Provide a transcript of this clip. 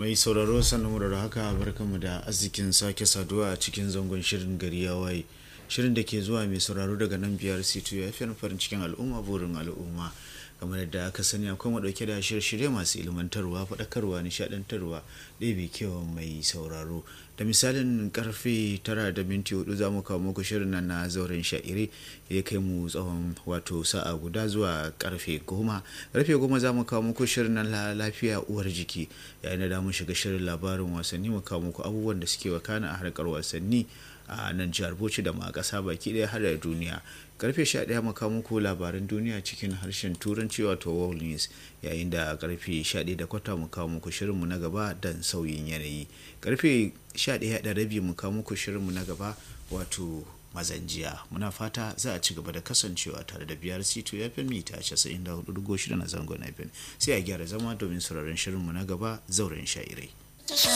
mai sauraro sannan da haka barkanmu da arzikin sake saduwa a cikin zangon shirin gari ya waye shirin da ke zuwa mai sauraro daga nan biyar c2 ya fi farin cikin al'umma burin al'umma kamar yadda aka sani akwai mu dauke da shirye-shirye masu ilmantarwa faɗakarwa nishaɗantarwa ɗebe kewa mai sauraro da misalin karfe tara da minti hudu za mu kawo muku shirin nan na zauren sha'iri ya kai mu tsawon wato sa'a guda zuwa karfe goma karfe goma za mu kawo muku shirin nan lafiya uwar jiki yayin da mu shiga shirin labarin wasanni mu kawo muku abubuwan da suke wakana a harkar wasanni a nan jihar bauchi da ma kasa baki daya har da duniya karfe 11 maka muku labaran duniya cikin harshen turanci wato world news yayin da karfe 11 da kwata mu kawo muku shirinmu na gaba dan sauyin yanayi karfe 11 da rabi mu kawo muku shirinmu na gaba wato mazanjiya muna fata za a ci gaba da kasancewa tare da biyar c2 ya fi mita 94.6 na zangon fm sai a gyara zama domin sauraron shirinmu na gaba zauren sha'irai